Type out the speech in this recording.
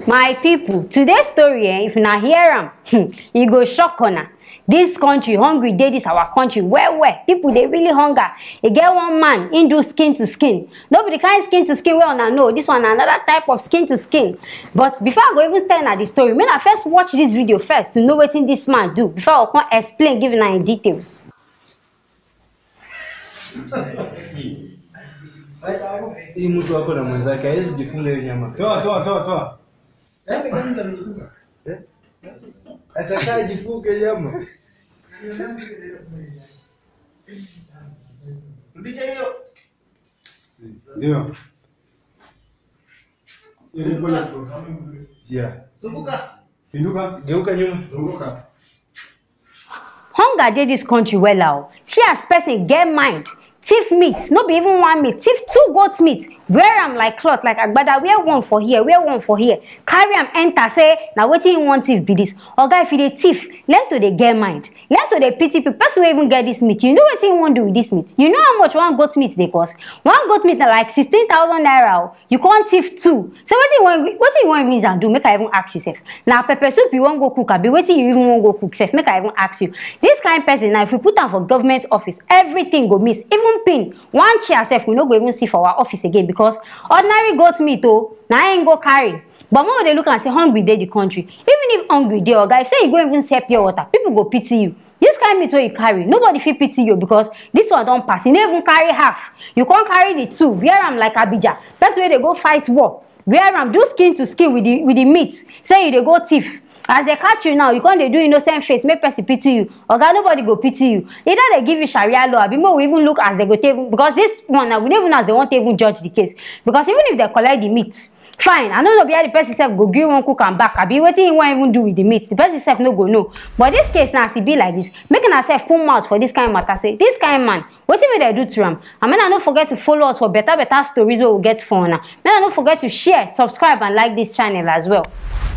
my people today's story eh, if una hear am hmm, e go shock una dis country hungry dey dis our country well well people dey really hunger e get one man im do skin to skin no be the kind skin to skin wey una know this one na another type of skin to skin but before i go even tell una the story make una first watch this video first to know wetin this man do before i go come explain give una im details. Hii mtu wako na mwenzake hawezi jifunga hiyo nyama. Toa, toa, toa, toa. Atakaa jifunge nyama. Rudisha hiyo. Ndio. Ilikuwa Yeah. Zunguka. Pinduka. Geuka nyuma. Zunguka. hunger dey dis country wella o see as person get mind thief meat no be even one meat thief two goat meat wear am like cloth like agbada wear one for here wear one for here carry am enter say na wetin he wan thief be dis oga if you dey thief learn to dey get mind learn to dey pity people person wey even get dis meat you know wetin he wan do with dis meat you know how much one goat meat dey cost one goat meat na like sixteen thousand naira o you come thief two so wetin you wan wetin you wan even use am do make i even ask you sef na pepper soup you wan go cook abi wetin you even wan go cook sef make i even ask you dis kind person na if we put am for government office everything go miss even pin one chair sef we no go even see for our office again because ordinary goat meat o na im go carry but make we dey look am say hungry dey the country even if hungry dey oga if say you go even sell pure water people go pity you dis kind meat wey you carry nobody fit pity you because dis one don pass you no even carry half you come carry the two wear am like abija person wey dey go fight war wear am do skin to skin with the with the meat say you dey go thief as they catch you now you come dey do innocent face make person pity you oga nobody go pity you either they give you sharia law abi make we even look as they go take because this one na we no even know as they wan take even judge the case because even if they collect the meat fine i no know where the person sef go gree wan cook am back abi wetin he wan even do with the meat the person sef no go know but this case na as e be like this make una sef put mouth for this kind matter say this kind man wetin we dey do to am and make una no forget to follow us for better better stories wey we get for una make una no forget to share subscribe and like this channel as well.